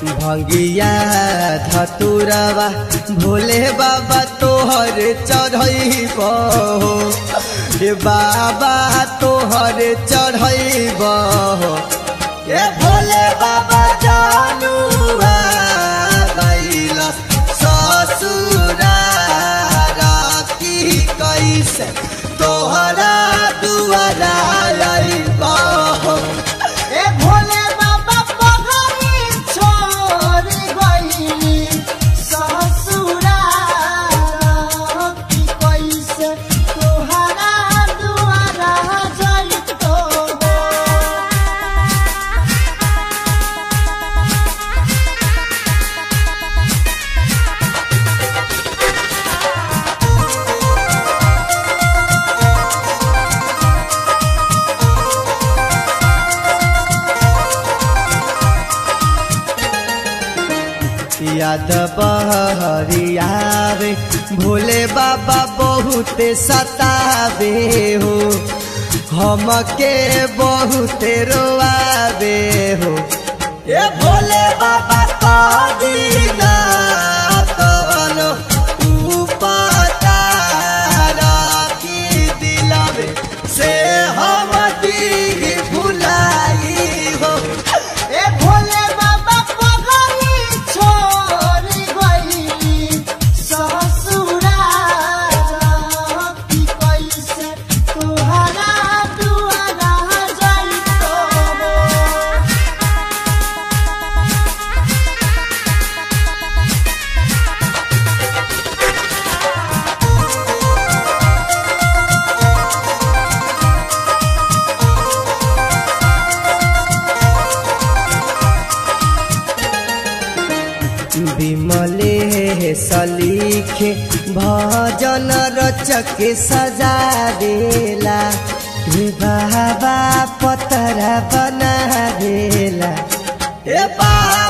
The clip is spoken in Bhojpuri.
भंगिया धतुरवा भोले बाबा तोहर चढ़ैब हे बाबा तोहर चढ़ैब ए भोले बाबा जानुआ गइल ससुरा की कैसे तोहरा दुआरा अइब ए भोले बाबा पगली छोड़ गइली ससुरा की कैसे तोहरा दुआरा जइतो याद बहरियावे भोले बाबा बहुत सतावे हो हमके बहुत रोआवे हो ए भोले बाबा कदीना तोलो उपतार की दिलवे से हम दी भुलाई हो ए भोले बाबा पगली छोड़ गइली ससुरा की कैसे तोहरा दुआरा जइतो विमले सलीखे भजन रचक सजा देला हे बाबा पतरा बना देला ए बा